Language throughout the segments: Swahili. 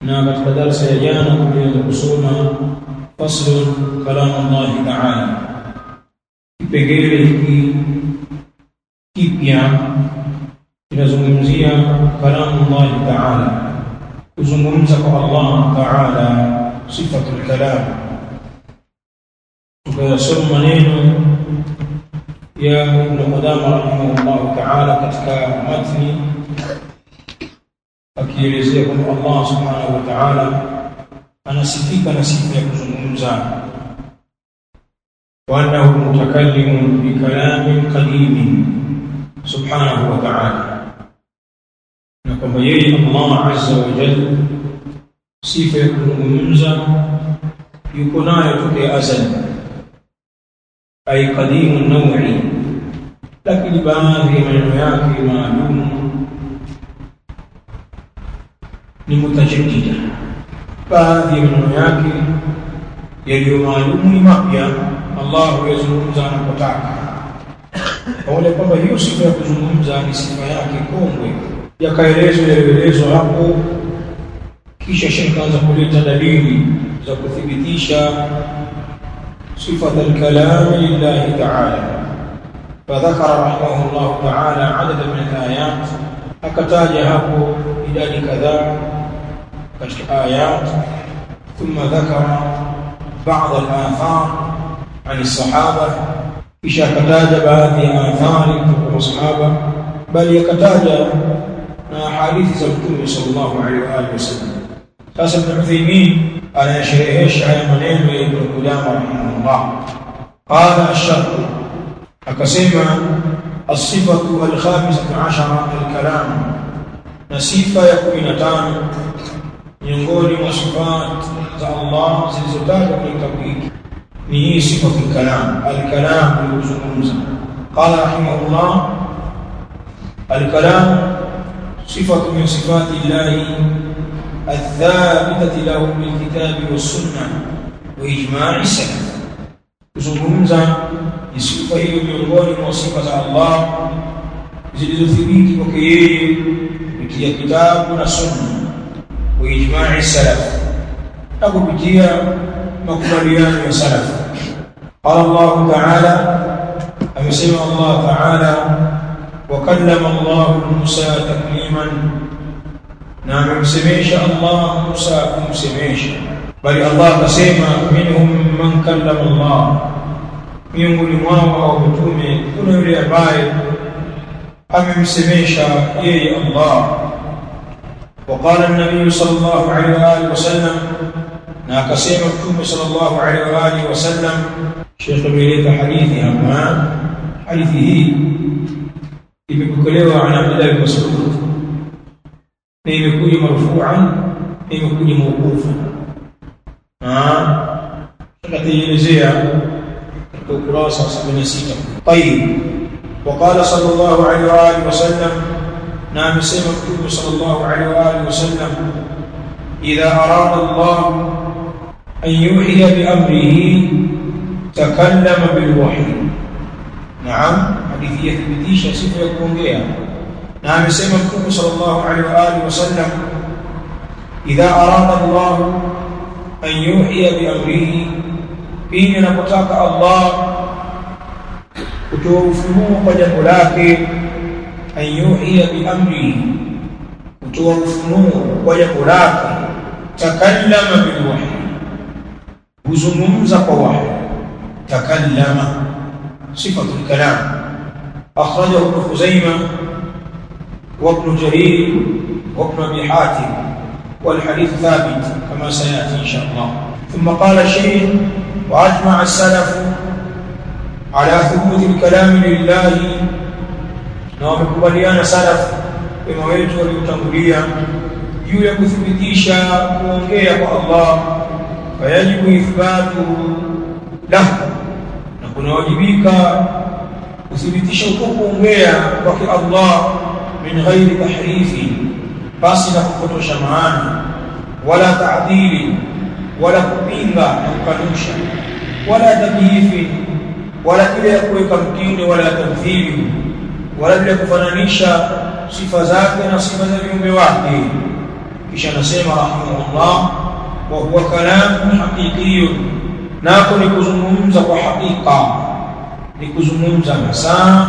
na katika darasa ya jana tulianza kusoma faslu kalamu Allah ta'ala kipengele hiki kipya kinazungumzia kalamu Allah ta'ala kuzungumza kwa Allah ta'ala sifatul kalam tukayasoma maneno ya Ibn Qudama rahimahullah ta'ala katika matni akielezea kwamba Allah subhanahu wa ta'ala anasifika na sifa ya kuzungumza wa annahu mutakallimun bi kalamin qadimin subhanahu wa ta'ala na kwamba yeye Allah azza wa jalla sifa ya kuzungumza yuko nayo tokea azali ay qadimun naw'i lakini baadhi ya maneno yake maalum ni mutajaddida baadhi ya maneno yake yaliyo maalumu ni mapya Allah huyazungumza anapotaka pamoja kwamba hiyo sifa ya kuzungumza ni sifa yake kongwe yakaelezwa yaliyoelezwa hapo kisha shekh anza kuleta dalili za kuthibitisha صفة الكلام لله تعالى فذكر رحمه الله تعالى عددا من الآيات أكتاج هاكو إداد كذا كشف آيات ثم ذكر بعض الآثار عن الصحابة إيش أكتاج بعض آثار من الصحابة بل يكتاج أحاديث زمتم صلى الله عليه وآله وسلم sasa Ibn Uthaymeen anayasherehesha haya maneno ya Ibn Qudama rahimahullah qala ash-shart akasema as-sifatu al-khamisatu ashara al-kalam na sifa ya 15 miongoni mwa sifat za Allah zilizotajwa kwenye kitabu hiki ni hii sifa al-kalam al-kalam ni kuzungumza qala rahimahullah al-kalam sifatu min sifati Allah الثابتة له بالكتاب والسنة وإجماع السلف kuzungumza ni sifa hiyo miongoni mwa sifa za Allah zilizothibiti kwake yeye kupitia kitabu na sunna wa ijma'i salaf na kupitia makubaliano ya salaf qala Allah ta'ala amesema Allah ta'ala wa kallama Allah Musa takliman na amemsemesha Allah Musa kumsemesha bali Allah akasema minhum man kallama Allah miongoni mwao au mtume kuna yule ambaye amemsemesha yeye Allah وقال النبي صلى الله عليه واله وسلم na akasema mtume sallallahu alaihi wa alihi wasallam Sheikh ameleta hadithi hapa hadithi hii imepokelewa na Abdullah bin Mas'ud na imekuja marfu'an na imekuja mawqufa ah tutaelezea katika ukurasa wa 76 طيب وقال صلى الله عليه واله وسلم نعم سمع النبي صلى الله عليه واله وسلم اذا اراد الله ان يوحي بامره تكلم بالوحي نعم حديث يثبتيش sifa ya kuongea na amesema mtume sallallahu alaihi wa alihi wasallam idha arada Allah an yuhiya bi amrihi pindi anapotaka Allah kutoa ufunuo kwa jambo lake an yuhiya bi amrihi kutoa ufunuo kwa jambo lake takallama bil wahyi huzungumza kwa wahyi takallama sifatul kalam akhrajahu ibn Khuzaimah وابن جرير وابن ابي حاتم والحديث ثابت كما سياتي ان شاء الله ثم قال الشيخ واجمع السلف على ثبوت الكلام لله ومكبريان سلف بما wetu waliotangulia juu ya kuthibitisha kuongea kwa Allah fayajibu ithbatu lahu na kunawajibika kuthibitisha uko kuongea kwake Allah من غير تحريف basi na kupotosha maana wala ta'dili wala kupinga na kukanusha wala tabyifi wala kile ya kuweka mtindo wala tamthili wala bila kufananisha sifa zake na sifa za viumbe wake kisha anasema rahimahullah wa huwa kalamun haqiqiyun nako ni kuzungumza kwa hakika ni kuzungumza masaa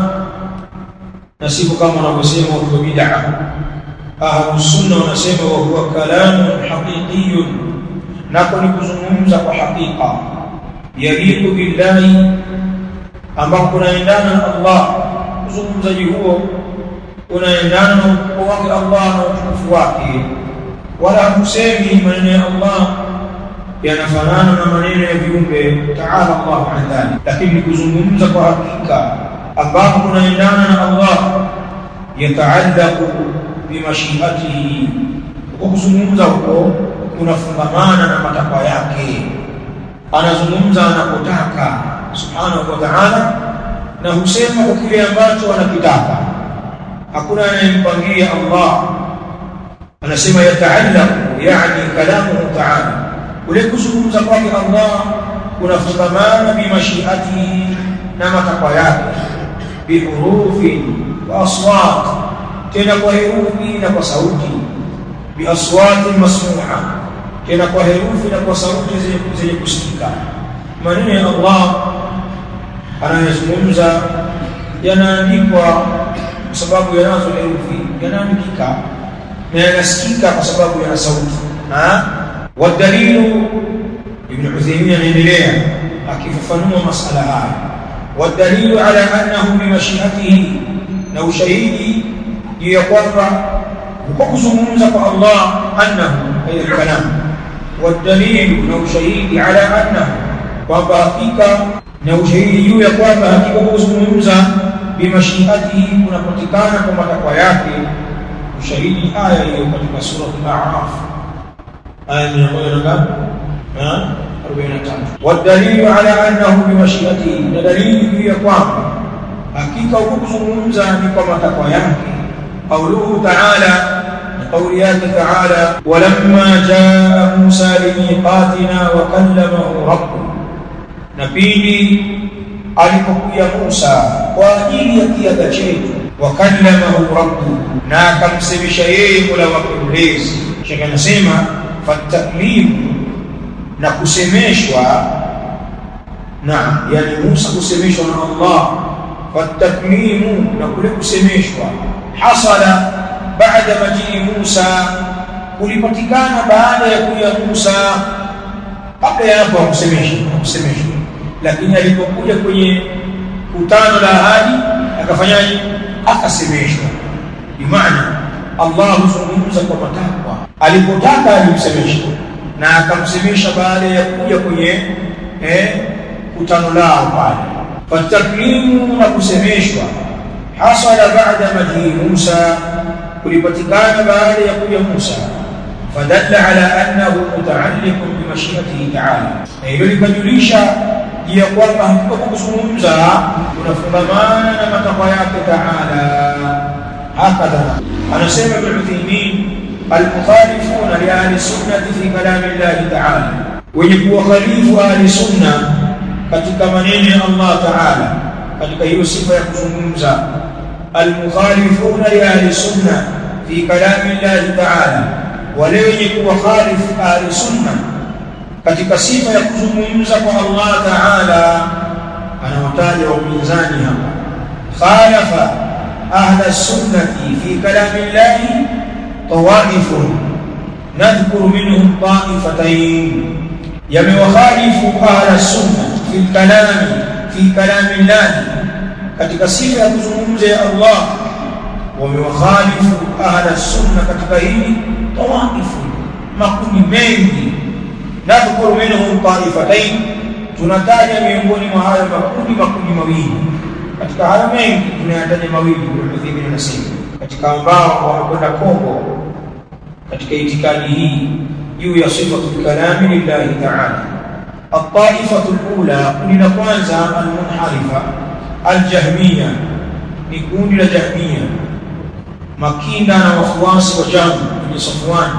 na sivyo kama wanavyosema watu wa bid'a ahlus sunna wanasema wa huwa kalamun haqiqiyun nako ni kuzungumza kwa hakika yaliku billahi ambao kunaendana na Allah uzungumzaji huo unaendana na ukubwa wake Allah na utukufu wake wala hakusemi maneno ya Allah yanafanana na maneno ya viumbe taala Allah an dhalik lakini kuzungumza kwa hakika ambao kunaendana na Allah yataallaqu bimashiatihi kwa kuzungumza huko kunafungamana na matakwa yake anazungumza anapotaka subhanahu wa ta'ala na husema kwa kile ambacho anakitaka hakuna anayempangia Allah anasema yataallaqu yani kalamuhu ta'ala ule kuzungumza kwake Allah kunafungamana bimashiatihi na matakwa yake bihurufi wa aswat tena kwa herufi na kwa sauti biaswati masmu'a tena kwa herufi na kwa sauti zenye kusikika maneno ya Allah anayozungumza yanaandikwa kwa sababu yanazo herufi yanaandikika na yanasikika kwa sababu yana sauti والدليل ابن عثيمين anaendelea akifafanua masala haya والدليل على انه بمشيئته na ushahidi juu ya kwamba kwa kuzungumza kwa Allah annahu ay kalam والدليل na ushahidi ala annahu kwamba hakika na ushahidi juu ya kwamba hakika kuzungumza bimashiatihi kunapatikana kwa matakwa yake ushahidi aya iliyo katika sura al-a'raf aya 143 والدليل على انه بمشيئته دليل juu ya kwamba hakika huko kuzungumza ni kwa matakwa yake قوله تعالى قوليات تعالى ولما جاء موسى لميقاتنا وكلمه ربه نبيني alipokuja Musa kwa ajili ya kiaga chetu wakallamahu rabbu na akamsemesha yeye Mola wake mlezi shaka anasema fataklimu na kusemeshwa na yani Musa kusemeshwa na Allah fataklimu na kule kusemeshwa hasala baada majii Musa kulipatikana baada ya kuja Musa kabla ya hapo kusemeshwa kusemeshwa lakini alipokuja kwenye kutano la ahadi akafanyaje akasemeshwa bimaana Allah huzungumza kwa matakwa alipotaka alimsemesha na akamsemesha baada ya kuja kwenye eh, kutano lao pale fataklimu na kusemeshwa hasala baada majii Musa kulipatikana baada ya kuja Musa fadalla ala annahu mutaalliqun bimashiatihi ta'ala na hilo likajulisha ya kwamba hakika kuzungumza kunafungamana na matakwa yake taala hakadha anasema ibn Uthaymeen almukhalifuna li ahli sunnati fi kalami Allah taala wenye kuwakhalifu ahli sunna katika maneno ya Allah taala katika hiyo sifa ya kuzungumza almukhalifuna li ahli sunna fi kalami Allah taala wale wenye kuwakhalifu ahli sunna katika sifa ya kuzungumza kwa Allah Taala anawataja wapinzani hapa khalafa ahla sunnati fi kalami Allah tawaifun nadhkuru minhum taifatayn yamewakhalifu ahla sunna fi kalami fi kalami Allah katika sifa ya kuzungumza ya Allah wamewakhalifu ahla sunna katika hili tawaifu makundi mengi nadhkuru minhum taifatayn tunataja miongoni mwa hayo makundi makundi mawili katika hayo mengi tunayataja mawili Ibn anasema katika ambao wamekwenda Kongo katika itikadi hii juu ya sifatu kalami lillahi ta'ala الطائفة الأولى كنا كwanza المنحرفة الجهمية ni kundi la Jahmiya makinda na wafuasi wa Jahm bin Safwan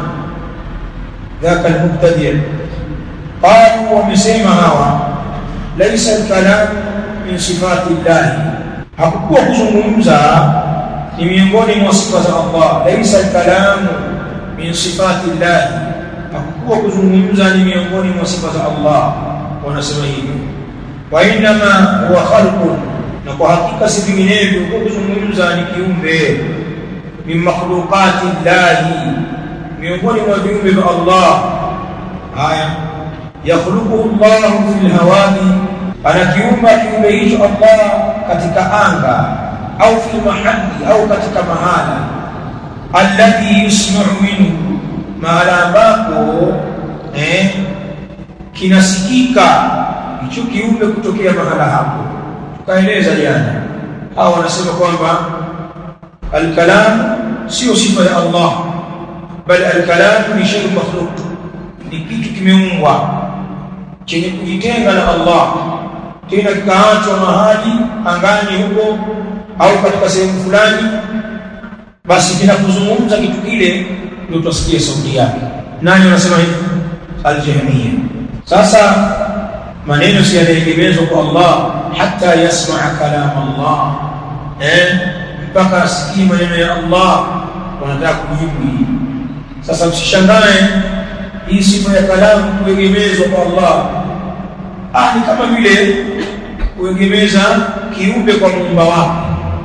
ذاك المبتدئ قالوا ومسيما هوا ليس الكلام من صفات الله hakukuwa kuzungumza ni miongoni mwa sifa za Allah laisa alkalamu min sifati llahi hakukuwa kuzungumza ni miongoni mwa sifa za Allah wanasema hivyo wa inma huwa khalqun na kwa hakika si vinginevyo kwa kuzungumza ni kiumbe min makhluqati llahi miongoni mwa viumbe vya Allah haya yakhluquhu Allah fil hawani anakiumba kiumbe hicho Allah katika anga au fil mahali au katika mahala alladhi yusma'u minhu mahala ambapo eh, kinasikika hicho kiumbe kutokea mahala hapo tukaeleza jana hao wanasema kwamba alkalam sio sifa ya Allah bali alkalam ni shay makhluq ni kitu kimeumbwa chenye kujitenga na Allah tena kikaachwa mahali angani huko au katika sehemu fulani basi kinapozungumza kitu kile ndio tutasikia sauti yake nani anasema hivi aljahmiya sasa maneno si yanaegemezwa kwa Allah hata yasmaa kalam Allah eh mpaka asikie maneno ya Allah wanataka kujibu hii sasa msishangae hii sifa ya kalamu kuegemezwa kwa Allah ah ni kama vile kuegemeza kiumbe kwa muumba wake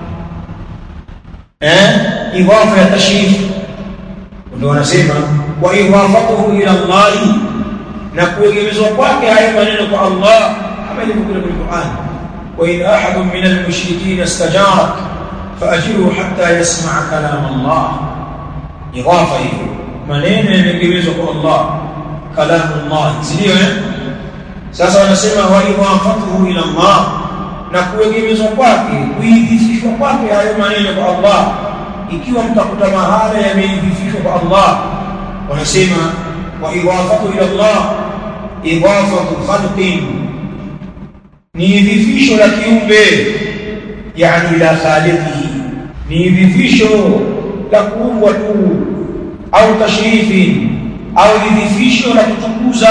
eh idhafa ya tashrif ndio wanasema wa idhafatuhu ila Allah na kuegemezwa kwake hayo maneno kwa Allah kama ilivyokuja kwenye Qur'an wa in ahadun min al-mushrikeen istajarak faajiru hatta yasma'a kalam Allah idhafa hiyo maneno yameegemezwa kwa Allah kalamu Allah sio eh sasa wanasema wa idhafatuhu ila Allah na kuegemezwa kwake kuidhifishwa kwake hayo maneno kwa Allah ikiwa mtakuta mahala yameidhifishwa kwa Allah wanasema wa idhafatu ila Allah idhafatu khalqin ni idhifisho la kiumbe yani ila khaliqihi ni idhifisho la kuumbwa tu au tashrifi au idhifisho la kutukuza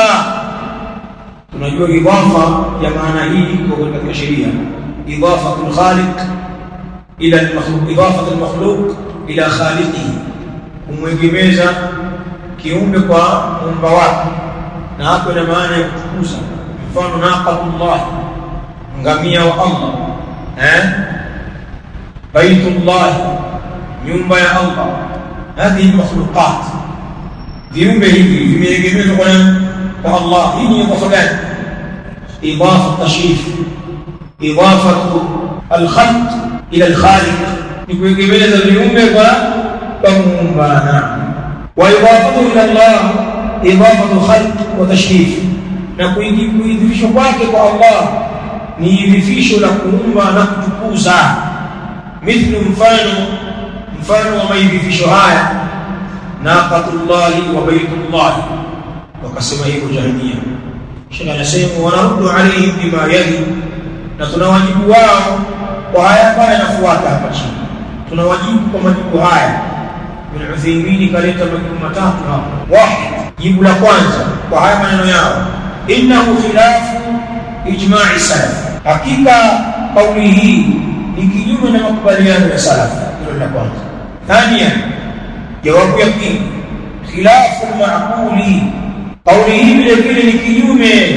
tunajua idhafa ya maana hii iko katika sheria idhafatul khaliq ila al-makhluq idafatul makhluq ila khaliqihi kumwegemeza kiumbe kwa muumba wake na hapo ina maana ya kutukuza mfano naqatullah ngamia wa Allah eh baitullah nyumba ya Allah hadhihi makhluqat viumbe hivi vimeegemezwa kwa kwa Allah hii ni idafa gani idafa tashrif idafa al-khalq ila al-khaliq ni kuegemeza viumbe kwa kwa muumba wa idafatu ila Allah idafatu khalq wa tashrif na kuidhifishwa kwake kwa Allah ni idhifisho la kuumba na kutukuza mithlu mfano mfano wa maidhifisho haya naqatullahi wa baitullahi wakasema hivyo jahiliya shekh anasema wanaruddu alaihim bima yali na tunawajibu wao kwa haya ambayo yanafuata hapa chini tunawajibu kwa majibu haya Ibn Uthaymeen kaleta majibu matatu hapa wahid jibu la kwanza kwa haya maneno yao innahu khilafu ijma'i salaf hakika kauli hii ni kinyume na makubaliano ya salaf hilo la kwanza thania jawabu ya pili khilafu ma'quli kauli hii vile vile ni kinyume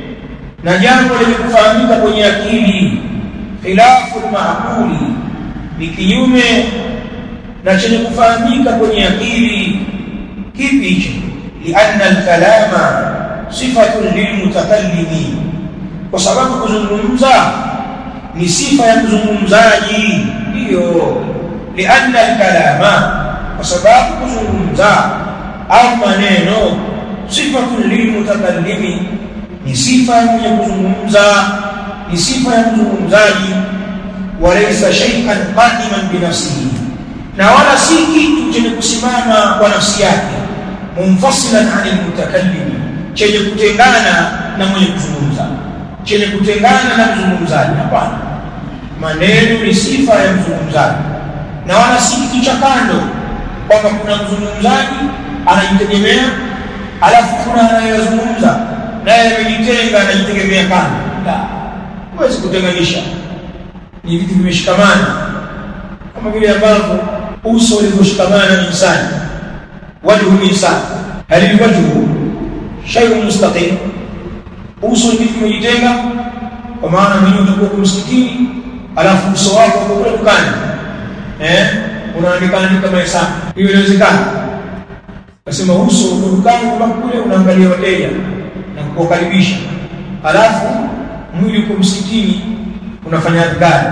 na jambo lenye kufahamika kwenye akili khilafu ma'quli ni kinyume na chenye kufahamika kwenye akili kipi hicho lianna alkalama sifatun lilmutakallimi kwa sababu kuzungumza ni sifa ya mzungumzaji ndiyo lianna alkalama kwa sababu kuzungumza au maneno sifatun lilmutakallimi ni sifa ya mwenye kuzungumza ni sifa ya mzungumzaji walaysa shay'an qa'iman binafsihi na wala si kitu chenye kusimama kwa nafsi yake munfasilan anil mutakallimi chenye kutengana na mwenye kuzungumza chenye kutengana na mzungumzaji hapana maneno ni sifa ya mzungumzaji na wala si kitu cha kando kwamba kuna mzungumzaji anajitegemea alafu kuna anayezungumza naye amejitenga anajitegemea kando la huwezi kutenganisha ni vitu vimeshikamana kama vile ambavyo uso ulivyoshikamana na insani wajhu insan hal alwajhu shay'un mustaqim uso ni kitu kimejitenga kwa maana mwenyewe utakuwa kwa msikitini alafu uso wako uko kule dukani eh unaandika andika mahesabu hiyo inawezekana nasema uso uko dukani kwa kule unaangalia wateja na kuwakaribisha alafu mwili uko msikitini unafanya adhkari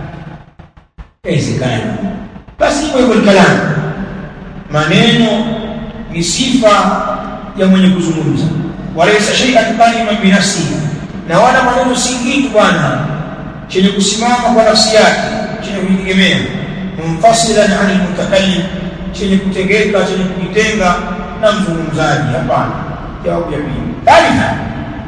inawezekana basi hivyo hivyo kalamu maneno ni sifa ya mwenye kuzungumza walaysa shay'an qaliman bi nafsihi na wala maneno si kitu bwana chenye kusimama kwa nafsi yake chenye kujitegemea munfasilan anil mutakallim chenye kutengeka chenye kujitenga na mzungumzaji hapana jawabu ya pili thalitha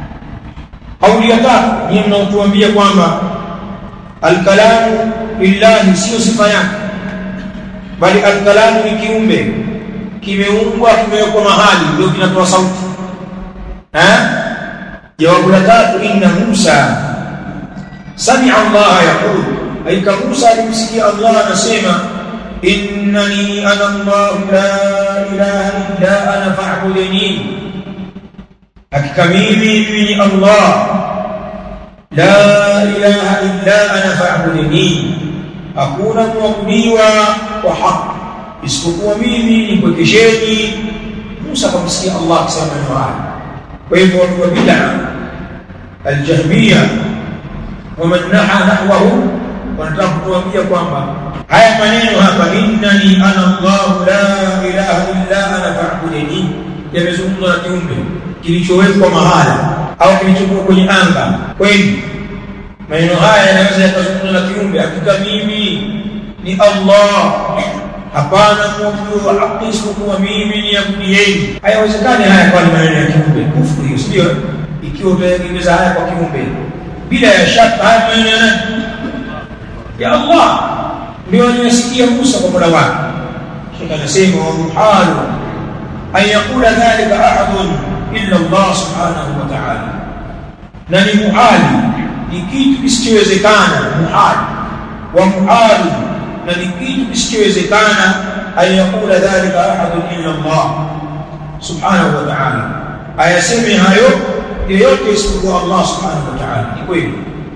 kauli ya tatu ni mnaotuambia kwamba alkalamu lillahi sio sifa yake bali alkalamu ni kiumbe kimeumbwa kimewekwa mahali ndio kinatoa sauti eh jawabu la tatu inna Musa sami'a Allah yaqul aika Musa alimsikia Allah anasema innani ana Allah la ilaha illa ana fa'budni hakika mimi mimi ni Allah la ilaha illa ana fa'budni hakuna muabudiwa kwa haki isipokuwa mimi nipwekesheni Musa akamsikia Allah akisema maneno haya kwa hivyo watu wa bid'a aljahmiya waman naha nahwahu wanataka kutuambia kwamba haya maneno hapa innani ana Allah la ilaha illa ana fa'budni yamezungumzwa na kiumbe kilichowekwa mahala au kilichokuwa kwenye anga kweli maneno haya yanaweza yakazungumzwa na kiumbe hakika mimi ni Allah hapana mwabudu wa haki isipokuwa mimi ni abudieni hayawezekani haya kwa maneno ya kiumbe kufuru hiyo sio ikiwa utaegemeza haya kwa kiumbe bila ya shaka haya maneno ya nani ya Allah ndio aliyosikia Musa kwa mola wake shaka anasema wa muhalu an yaqula dhalika ahadun illa Allah subhanahu wa ta'ala na ni muhali ni kitu kisichowezekana muhali wa muhali na ni kitu kisichowezekana ayakula dhalika ahadun illa Allah subhanahu wa ta'ala ayaseme hayo yeyote isipokuwa Allah subhanahu wa ta'ala ni kweli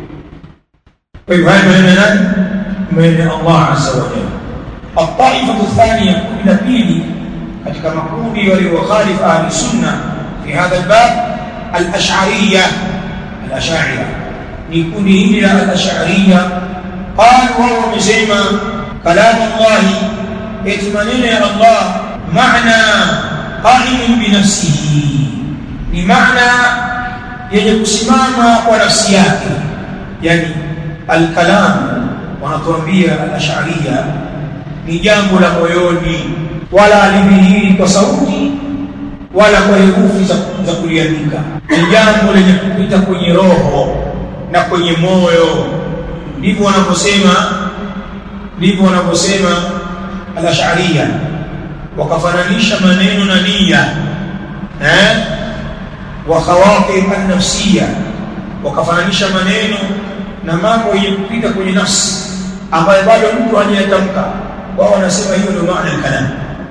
kwa hivyo haya maneno nani maneno Allah azza wa jalla الطائفة الثانية كل بيلي katika makundi waliokhalifu ahli sunna fi hadha albab al-ash'ariyya al-ash'ariyya ni kundi hili la al-ash'ariyya qalu wao wamesema كلام الله يتمنين يا الله معنى قائم بنفسه بمعنى yenye kusimama kwa nafsi yake yani alkalam wanatuambia al-ash'ariyya ni jambo la moyoni wala alidhihiri kwa sauti wala kwa herufi za, za kuliandika ni jambo lenye kupita kwenye roho na kwenye moyo ndivyo wanaposema ndivyo wanaposema al-ash'ariyya wakafananisha maneno na nia eh wa khawatir an-nafsiyya wakafananisha maneno na mambo yenye kupita kwenye nafsi ambayo bado mtu hajatamka wao wanasema hiyo ndio maana al-kalam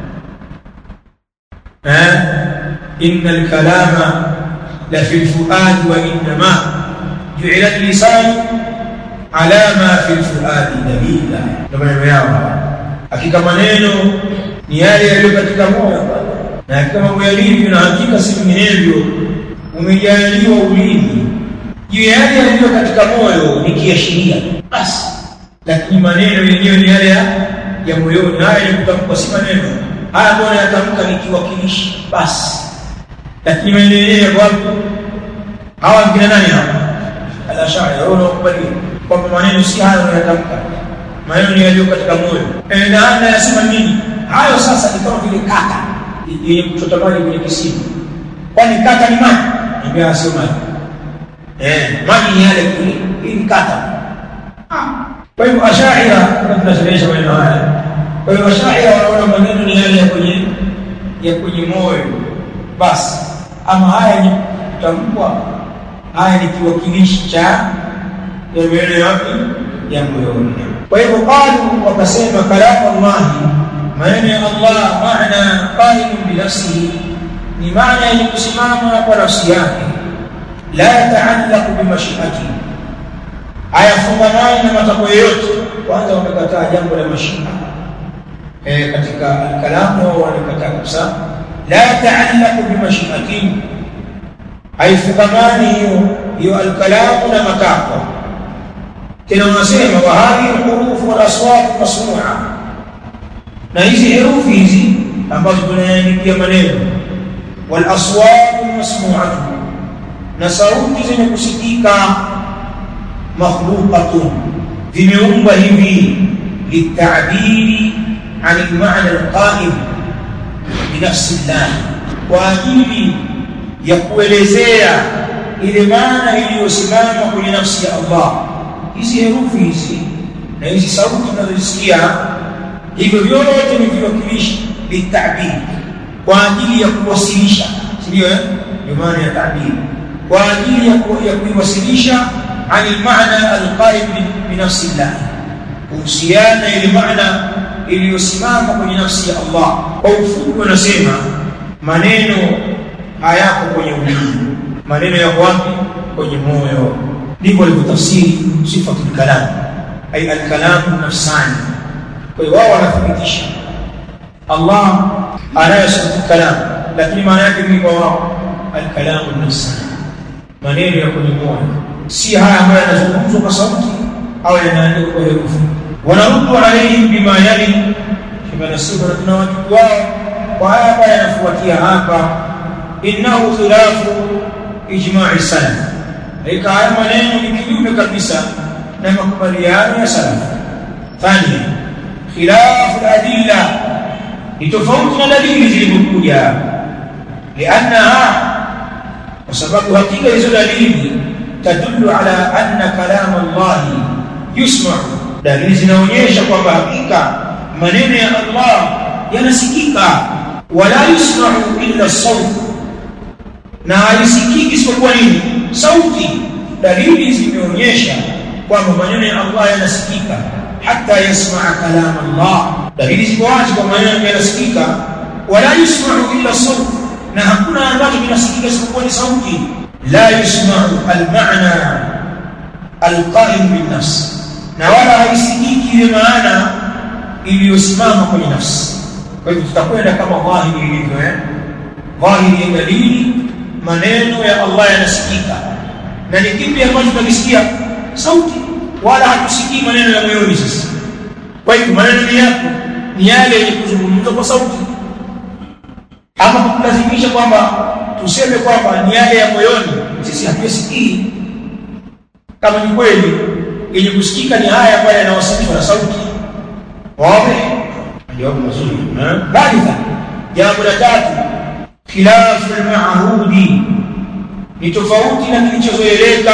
eh innal kalama la fi al-fuad wa innama ju'ila al-lisan ala ma fi al-fuad dalila ndio maneno yao hakika maneno ni yale yaliyo katika moyo na hakika mambo yalivyo na hakika si vinginevyo umejaliwa ulimi juu ya yale yaliyo katika moyo ni kiashiria basi lakini maneno yenyewe ni yale ya, ya moyoni haya ni kutamkwa si maneno haya mbona yatamka ni kiwakilishi basi lakini maneno yenyewe yako wapi hawa kina nani hawa al-ashari wao wanakubali kwamba maneno si hayo yanatamka maneno ni yaliyo katika moyo eh na ana yasema nini hayo sasa ni kama vile kaka yenye kuchota maji kwenye kisima kwani kaka ni maji niambia sio maji eh maji ni yale kule hii ni kaka kwa hivyo ashaira tunasherehesha maneno haya kwa hivyo ashaira wanaona maneno ni yale ya kwenye ya kwenye moyo basi ama haya ni kutamkwa haya ni kiwakilishi cha ya maneno yapi ya moyoni kwa hivyo qalu wakasema kalamu Allah maneno ya Allah maana qaimun binafsihi ni maana yenye kusimama kwa nafsi yake la yataallaqu bimashiati hayafungamani na matakwa yoyote kwanza wamekataa jambo la mashia e, katika kalamu wao wanakataa kabisa la yataallaqu bimashiati haifungamani hiyo hiyo alkalamu na matakwa tena wanasema wa hadhihi alhuruf wal aswat masnu'a na hizi herufi hizi ambazo tunaandikia maneno wal aswat masnu'atu na sauti zenye kusikika makhluqatun vimeumbwa hivi litabiri an al-ma'na al-qa'im bi nafsi Allah kwa ajili ya kuelezea ile maana iliyosimama kwenye nafsi ya Allah hizi herufi hizi na hizi sauti tunazosikia hivyo vyote ni viwakilishi litabiri kwa ajili ya kuwasilisha ndio eh ndio maana ya tabiri kwa ajili ya kuiwasilisha عن المعنى القائم بنفس الله kuhusiana ile maana iliyosimama kwenye nafsi ya Allah kwa ufupi wanasema maneno hayako kwenye ulimi maneno yako wapi kwenye moyo ndivyo alivyotafsiri sifatul kalam ay al-kalam nafsani kwa hiyo wao wanathibitisha Allah anayasema kalam lakini maana yake ni kwa wao al-kalam nafsani maneno ya kwenye moyo si haya ambayo yanazungumzwa kwa sauti au yanaandikwa kwa herufi wanaruddu alaihim bima yali kama nasema na tunawajibu wao kwa haya ambayo yanafuatia hapa innahu khilafu ijma'i salaf ika haya maneno ni kinyume kabisa na makubaliano ya salaf thania khilafu adilla ni tofauti na dalili zilizokuja liannaha kwa sababu hakika hizo dalili تدل على أن كلام الله يسمع dalili zinaonyesha kwamba hakika maneno ya Allah yanasikika wala yusma'u illa sawt na haisikiki isipokuwa nini sauti dalili zimeonyesha kwamba maneno ya Allah yanasikika hata yasma'a kalam Allah dalili ziko wazi kwamba maneno yanasikika wala yusma'u illa sawt na hakuna ambacho kinasikika isipokuwa ni sauti لا يسمع المعنى القائم بالنفس na wala haisikiki ile maana iliyosimama kwenye nafsi kwa hivyo tutakwenda kama dhahiri ilivyo eh dhahiri ya dalili maneno ya Allah yanasikika na ni kipi ambacho tunakisikia sauti wala hatusikii maneno ya moyoni sasa kwa hivyo maneno ni yako ni yale yenye kuzungumzwa kwa sauti ama kulazimisha kwamba tuseme kwamba ni yale ya moyoni sisi hatuyasikii kama ni kweli yenye kusikika ni haya ambayo yanawasilishwa na sauti wazi jawabu mazuri thalitha jambo la tatu khilafu al-ma'hudi ni tofauti na kilichozoeleka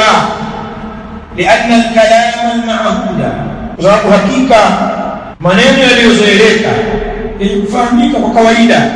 لأن الكلام المعهود sababu hakika maneno yaliyozoeleka yenye kufahamika kwa kawaida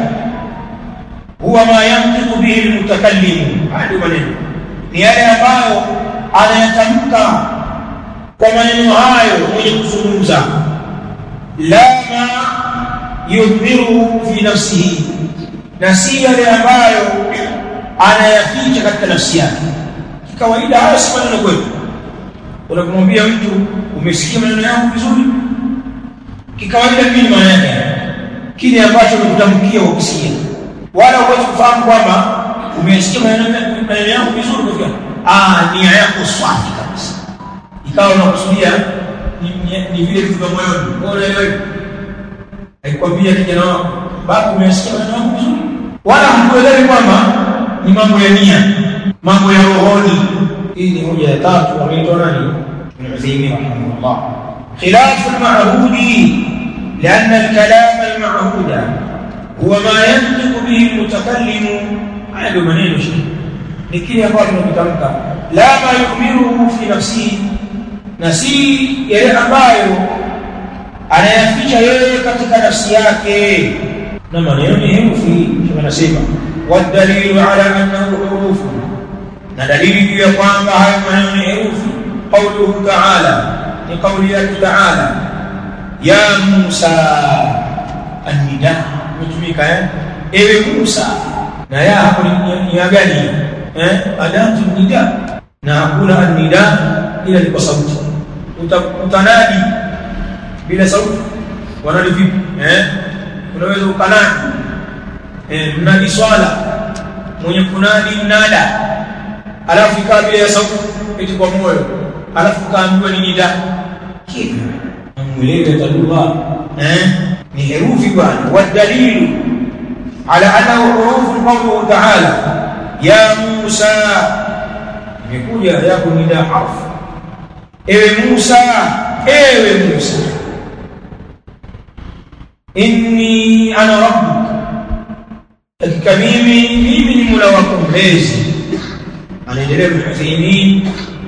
huwa ma yantiqu bihi almutakallim hadi maneno ni yale ambayo anayatamka kwa maneno hayo mwenye kuzungumza la ma yudhiruhu fi nafsihi na si yale ambayo anayaficha katika nafsi yake kikawaida hayo si maneno kwetu unapomwambia mtu umesikia maneno yangu vizuri kikawaida nini maana yake kile ambacho umekutamkia ukisikia wala huwezi kufahamu kwamba umesikia maneno yangu vizuri kwa ah nia yako swafi kabisa ikawa unakusudia ni vile vitu vya moyoni bora hiyo haikwambia kijana wako baba umesikia maneno yangu vizuri wala hakuelewi kwamba ni mambo ya nia mambo ya rohoni hii ni moja ya tatu ameitwa nani Ibn Uthaymeen rahimahullah khilafu al-ma'hudi لأن الكلام المعهود هو ما ينطق به المتكلم على maneno shi ni kile ambacho tunakitamka la ma yumiruhu fi nafsihi na si yale ambayo anayaficha yeye katika nafsi yake na maneno ni herufi kama nasema wadalilu ala annahu hurufu na dalili juu ya kwamba hayo maneno ni herufi qawluhu ta'ala ni qawli yake ta'ala ya Musa annida imetumika eh ewe Musa na ya hapo ni ya gani eh adatu nida na hakuna annida ila ni kwa sauti utanadi bila sauti wanadi vipi eh unaweza ukanadi eh mnadi swala mwenye kunadi mnada alafu ikawa bila ya sauti eti kwa moyo alafu kaambiwa ni nida hivyo mweleze talugha eh ni herufi bwana wadalilu ala annahu hurufu qawluhu ta'ala ya Musa imekuja ya nida harfu ewe Musa ewe Musa inni ana rabbuk hakika mimi mimi ni mola wako mlezi anaendelea Ibn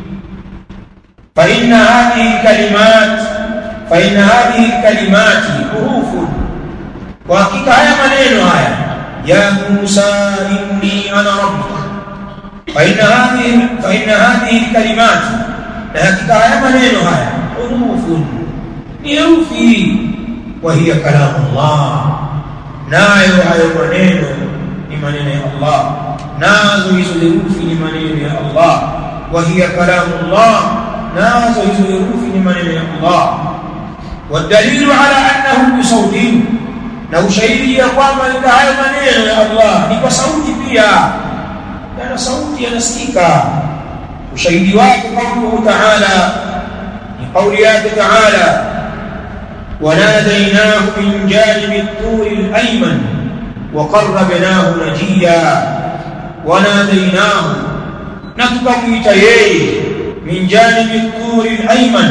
fa inna hadhihi kalimat fa inna hadhihi kalimati hurufu kwa hakika haya maneno haya ya Musa inni ana rabbuk fa inna hadhihi fa inna hadhihi kalimati na hakika haya maneno haya hurufu ni herufi wa hiya kalamu Allah nayo hayo maneno ni maneno ya Allah nazo hizo herufi ni maneno ya Allah wa hiya kalamu Allah nazo hizo herufi ni maneno ya Allah والدليل على انه بصوت na ushahidi ya kwamba ni hayo maneno ya Allah ni kwa sauti pia yana sauti yanasikika ushahidi wake kauluhu ta'ala ni kauli yake ta'ala وناديناه من جانب الطور الأيمن وقربناه نجيا وناديناه نتكميت يي من جانب الطور الأيمن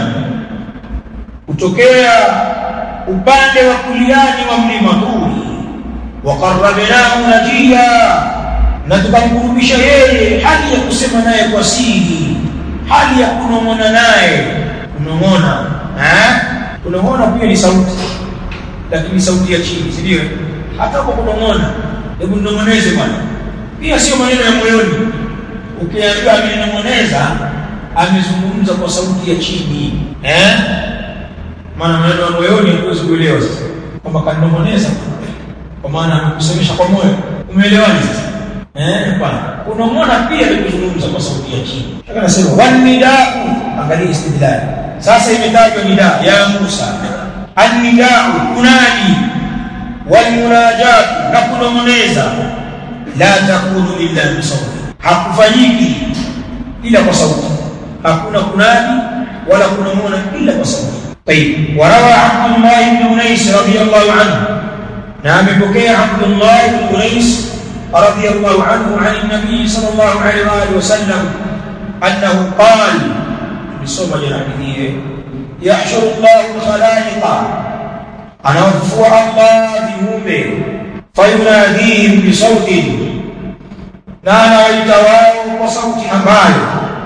kutokea upande wa kuliani wa mlima Turi waqarrabnahu najiya na tukamkurubisha yeye hali ya kusema naye kwa siri hali ya kunong'ona naye kunong'ona eh kunong'ona pia ni sauti lakini sauti ya chini si ndio hata kwa kunong'ona hebu nong'oneze bwana pia sio maneno ya moyoni ukiambiwa amenong'oneza amezungumza kwa sauti ya chini eh maana maneno ya moyoni huwezi kuelewa sasa kwamba kanong'oneza kwa maana amekusemesha kwa moyo umeelewaje sasa eh bwana kunong'ona pia ni kuzungumza kwa sauti ya chini nataka nasema wanidau angalia istidlal sasa imetajwa nida ya Musa annidau kunadi walmunajat na kunong'oneza la takunu illa bisawti hakufanyiki ila kwa sauti hakuna kunadi wala kunong'ona ila kwa sauti طيب وروى عبد الله بن انيس رضي الله عنه نعم بكي عبد الله بن انيس رضي الله عنه عن النبي صلى الله عليه واله وسلم انه قال بصوم جنابه يحشر الله الخلائق انا وفوا الله بهمه فيناديهم بصوت نانا ويتواو وصوت ambayo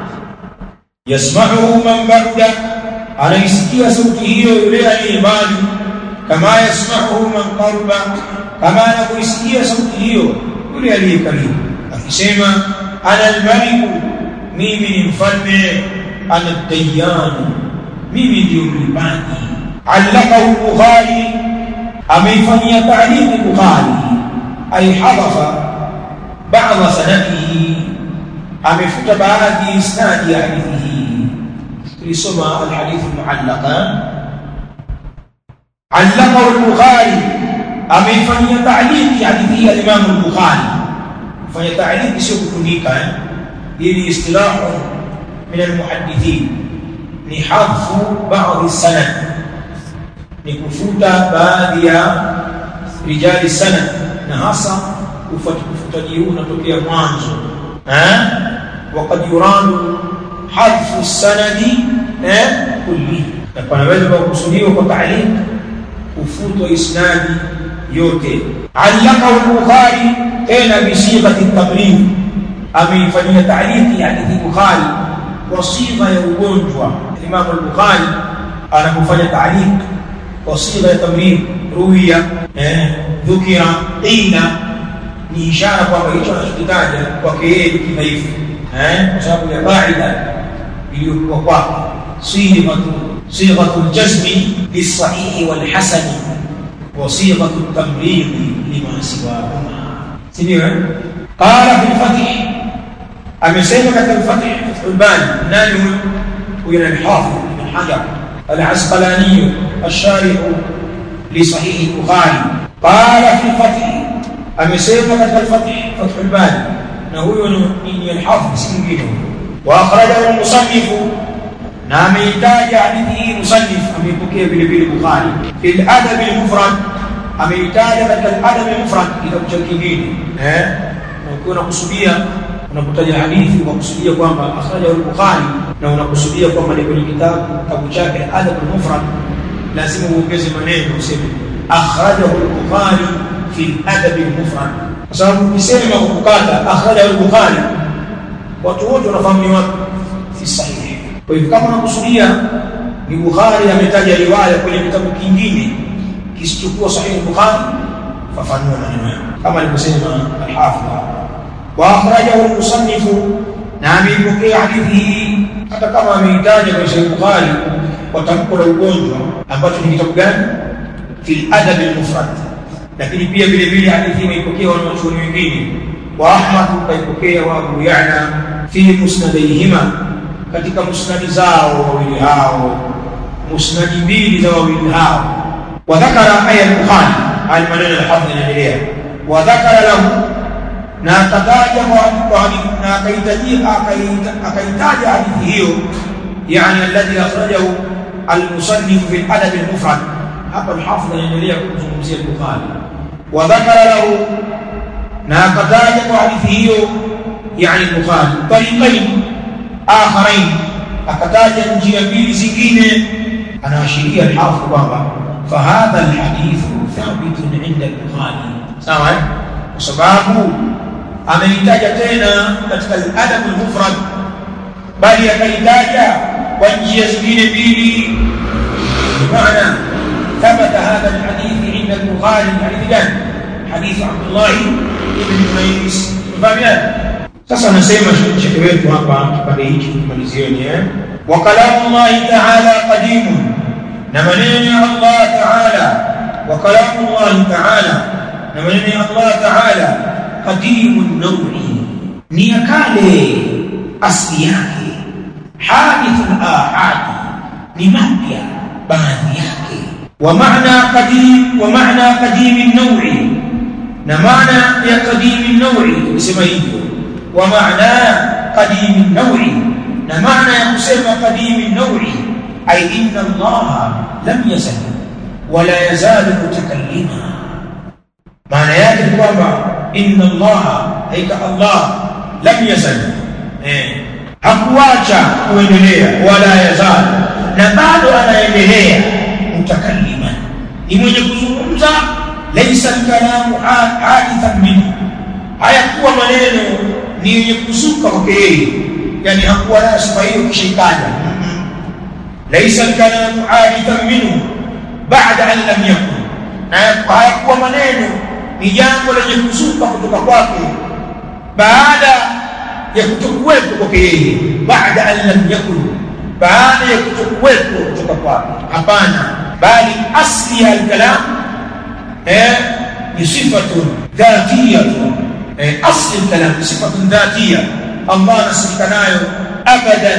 يسمعه من بعد anaisikia sauti hiyo yule aliye mbali kama yasmahu man qarba kama anakuisikia sauti hiyo yule aliye karibu akisema ana almaliku mimi ni mfalme ana dayyan mimi ndio mlipaji allaqahu bukhari ameifanyia ta'liq bukhari ay hadafa ba'd sanadihi amefuta baadhi isnadi ya hadithi hii tulisoma alhadith muallaqa allaqahu al-bukhari ameifanyia ta'liq hadithi ya Imam al-Bukhari fanya ta'liq sio kufundika eh hii istilahu min al-muhaddithin ni hadfu ba'd sanad ni kufuta baadhi ya rijali sanad na hasa ufutaji huu unatokea mwanzo eh وقد يراد حذف السند eh kulli na panaweza kukusudiwa kwa ta'liq kufutwa isnadi yote allaka al-bukhari tena bi sighati at-tamrid ameifanyia ta'liqi hadithi bukhari kwa sigha ya ugonjwa imam al-bukhari anapofanya ta'liq kwa sigha ya tamrid ruwiya eh dhukira qila ni ishara kwamba hicho anachokitaja kwake yeye ni kidhaifu eh kwa sababu ya qaida iliyokuwa kwake sighatu sighatu al-jazmi lis-sahih wal-hasan وصيغة التمريض لما سواهما سنيوه قال في الفتح amesema katika al-Fath al-Bani nani huyo huyo ni Hafidh ibn Hajar al-Asqalani الشارح لصحيح البخاري قال في الفتح amesema katika al-Fath Fath al-Bani na huyo ni al-Hafidh si mwingine wa akhrajahu al-musannif na ameitaja hadithi hii musannif ameipokea vile vile Bukhari fil adab al-mufrad ameitaja katika al-adab al-mufrad kitabu cha kingine eh na ukiwa unakusudia unapotaja hadithi unakusudia kwamba akhrajahu al-Bukhari na unakusudia kwamba ni kwenye kitabu kitabu chake adab al-mufrad lazima uongeze maneno useme akhrajahu al-Bukhari fi al-adab al-mufrad kwa sababu ukisema kukata akhrajahu al-Bukhari watu wote wanafahamu ni wapi fi sahihi kwa hivyo kama unakusudia ni Bukhari ametaja riwaya kwenye kitabu kingine kisichokuwa sahihi Bukhari fafanua maneno yako kama alivyosema al-Hafidh wa akhrajahu al-musannif na ameipokea hadithi hii hata kama ameitaja kwenye Sahih Bukhari kwa tamko la ugonjwa ambacho ni kitabu gani fi adab al-mufrad lakini pia vile vile hadithi hii imeipokea wanachuoni wengine wa Ahmad kaipokea wa Abu Ya'la fi musnadayhima katika musnadi zao wawili hao musnadi mbili za wawili hao wa dhakara aya al-Bukhari al-maneno al-hafidh inaendelea wa dhakara lahu na akataja kwa hadithi na akaitajia akaitaja hadithi hiyo yani alladhi akhrajahu al-musannif fi al-adab al-mufrad hapa al-hafidh anaendelea kuzungumzia Bukhari wa dhakara lahu na akataja kwa hadithi hiyo yani Bukhari tariqain akharain akataja njia mbili zingine anaashiria al-hafidh kwamba fahadha al-hadith thabitun inda al-Bukhari sawa kwa sababu ameitaja tena katika al-adab al-mufrad bali akaitaja kwa njia zingine mbili maana ثبت هذا الحديث عند البخاري حديث كان حديث عبد الله بن قيس فهمت sasa nasema shekhe wetu hapa kipande hiki kimalizieni eh wa kalamu Allah ta'ala qadimun na maneno ya Allah ta'ala wa kalamu Allah ta'ala na maneno ya Allah ta'ala qadimun naw'i ni kale asli yake hadithul ahad ni mapya baadhi yake wa maana qadim wa maana qadim an-naw'i na maana ya qadim an-naw'i kusema hivyo wa maana qadim an-naw'i na maana ya kusema qadim an-naw'i ay inna Allah lam yazal wala yazalu mutakallima maana yake ni kwamba inna Allah haika Allah lam yazal eh hakuacha kuendelea wala yazal na bado anaendelea mutakallima ni mwenye kuzungumza laysa kalamu hadithan minhu hayakuwa maneno ni yenye kuzuka kwake yeye yani hakuwa nayo sifa hiyo kishaitaja laysa kalamu hadithan minhu ba'da an lam yakun na hayakuwa maneno ni jambo lenye kuzuka kutoka kwake baada ya kutokuwepo kwake yeye baada an lam yakun baada ya kutokuwepo kutoka kwake hapana bali asli ya kalam eh ni sifatun dhatiyatun eh asli kalam ni sifatun dhatiya Allah anasifika nayo abadan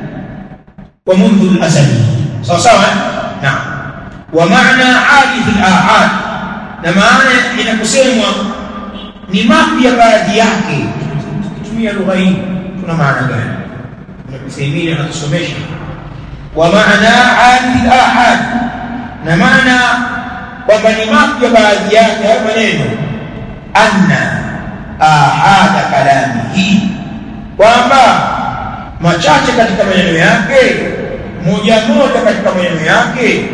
wa mundu al-azali sawa sawa naam wa maana hadith al-ahad na maana inakusemwa ni mapya baadhi yake tukitumia lugha hii tuna maana gani tunakusaidia na kusomesha wa maana hadith al-ahad na maana kwamba ni mapya baadhi yake hayo maneno anna ahada kalamihi kwamba machache katika maneno yake moja moja katika maneno yake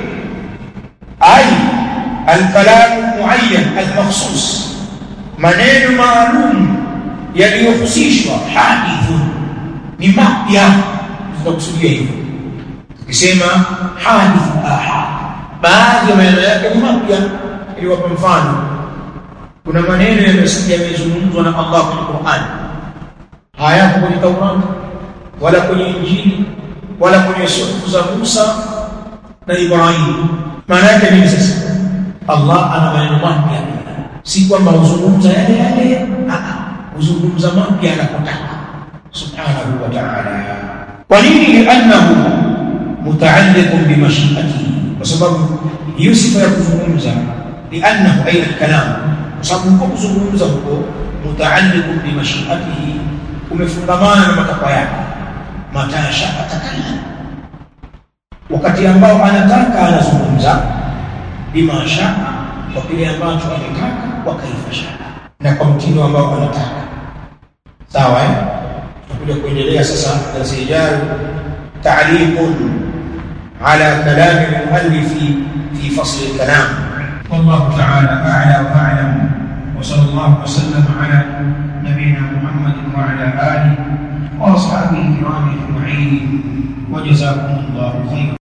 ai alkalamu muayyan almakhsus maneno maalum yaliyohusishwa hadithun ni mapya tunakusudia hivyo tukisema hadith ahad baadhi ya maneno yake ni mapya iliwapa mfano kuna maneno yamezungumzwa na Allah kwenye Qur'an hayapo kwenye Taurat wala kwenye Injili wala kwenye suhufu za Musa na Ibrahim maana yake nini sasa Allah ana maneno mapya, si kwamba huzungumza yale yale, huzungumza mapya anapotaka subhanahu wa ta'ala. Kwa nini? Liannahu mutaalliqun bimashiatihi, kwa sababu hiyo sifa ya kuzungumza, liannahu ay alkalam, kwa sababu huko kuzungumza huko mutaalliqun bimashiatihi, umefungamana na matakwa yake. Mata shaa takalla, wakati ambao anataka anazungumza, bima shaa, kwa kile ambacho anataka, wa kaifa shaa, na kwa mtindo ambao anataka. Sawa eh? Tutakuja kuendelea sasa darasa ijayo, ta'liqun ala kalami al-muallifi fi fasl al-kalam. Wallahu ta'ala a'la wa a'lam wa sallallahu wa sallam ala nabiyyina Muhammad wa ala alihi wa ashabihi kiram ajma'in wa jazakumullahu khairan